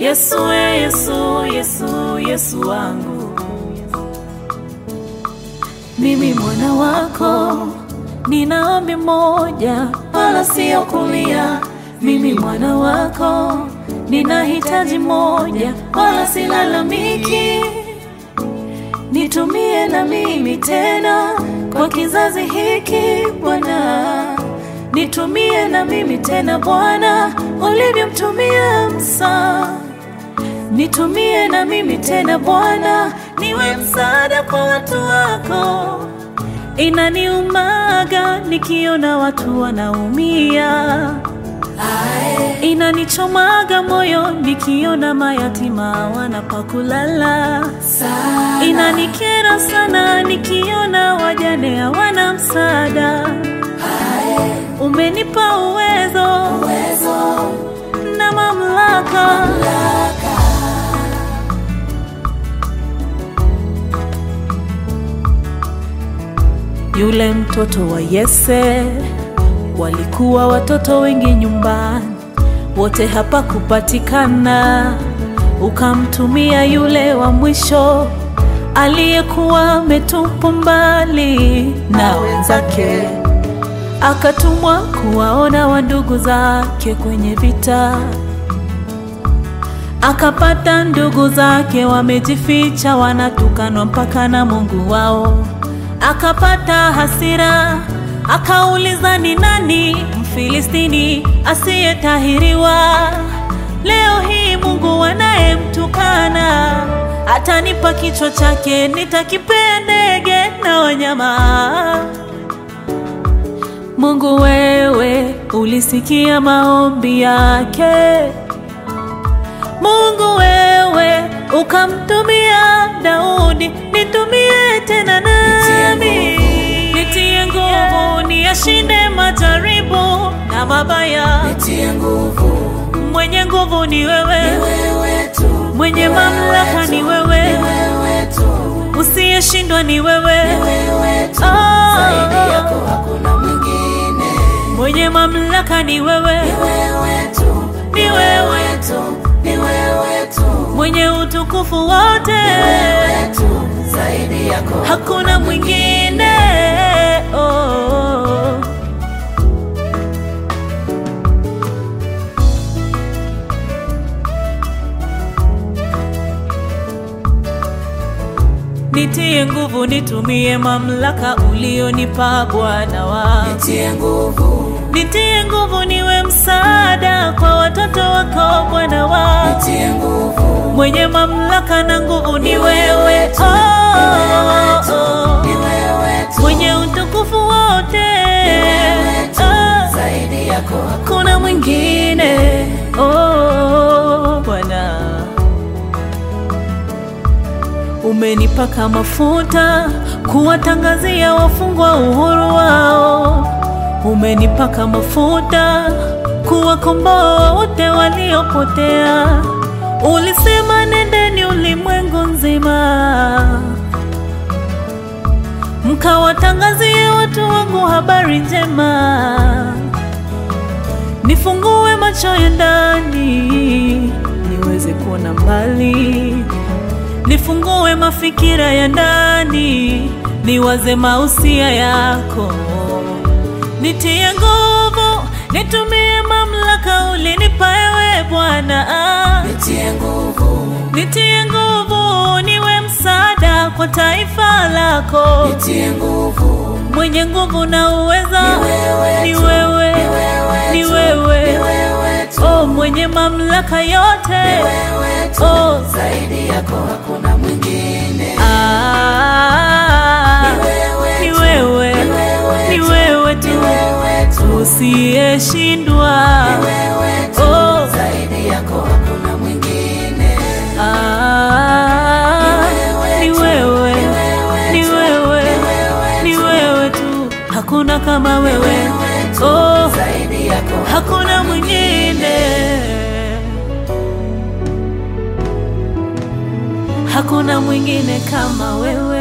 Yesu, we Yesu, Yesu, Yesu wangu, mimi mwana wako, nina ombi moja, wala sio kulia. Mimi mwana wako, nina hitaji moja, wala silalamiki. Nitumie na mimi tena kwa kizazi hiki Bwana, nitumie na mimi tena Bwana, ulivyomtumia Musa. Nitumie na mimi tena Bwana, niwe msaada kwa watu wako. Inaniumaga nikiona watu wanaumia, inanichomaga moyo nikiona mayatima wanapakulala, inanikera sana nikiona wajane hawana msaada. Umenipa uwezo, na mamlaka, Yule mtoto wa Yese, walikuwa watoto wengi nyumbani, wote hapa kupatikana. Ukamtumia yule wa mwisho aliyekuwa ametupwa mbali na wenzake, akatumwa kuwaona wandugu zake kwenye vita. Akapata ndugu zake wamejificha, wanatukanwa mpaka na Mungu wao. Akapata hasira, akauliza ni nani Mfilistini asiyetahiriwa? Leo hii Mungu anayemtukana atanipa kichwa chake, nitakipea ndege na wanyama. Mungu wewe ulisikia maombi yake. Mungu wewe ukamtumia Daudi, nitumie tena nami, nitie nguvu niyashinde majaribu na mabaya. Nitie nguvu, Mwenye nguvu ni wewe, wewe tu, mwenye mamlaka ni wewe, wewe tu, usiyeshindwa ni wewe. wewe tu, Ah. zaidi yako hakuna mwingine. Mwenye mamlaka ni wewe, Wewe tu, ni wewe, wewe tu, ni wewe tu, mwenye utukufu wote, wewe tu, zaidi yako hakuna mwingine. Oh. Nitie nguvu, nitumie mamlaka ulionipa Bwana wangu. Nitie nguvu, Nitie nguvu, niwe msaada kwa watoto wako Bwana wangu. nitie nguvu, Mwenye mamlaka na nguvu ni wewe, tu, oh, ni oh. wewe tu, Mwenye utukufu wote, wewe tu, Ah, zaidi yako hakuna mwingine oh, Bwana. Umenipaka mafuta kuwatangazia wafungwa uhuru wao. Umenipaka mafuta kuwakomboa wote waliopotea. Ulisema nendeni ulimwengu nzima, mkawatangazie watu wangu habari njema. Nifungue macho ya ndani niweze kuona mbali, nifungue mafikira ya ndani niwaze mausia yako. Nitie nguvu, nitumie mamlaka ulinipa ewe Bwana. nitie nguvu, Nitie nguvu, niwe msaada kwa taifa lako. nitie nguvu, Mwenye nguvu na uweza wewe ni tu, wewe, ni wewe ni tu, wewe. ni wewe tu, Oh, mwenye mamlaka yote wewe tu, Oh. zaidi yako hakuna mwingine. Ah, Wewe ni tu, wewe, ni tu, wewe tu wewe tu, usiyeshindwa. wewe tu, Oh, zaidi yako hakuna mwingine. ah, ni wewe, ni wewe, ni wewe tu, hakuna kama wewe. Oh, Zaidi yako hakuna mwingine, hakuna mwingine kama wewe.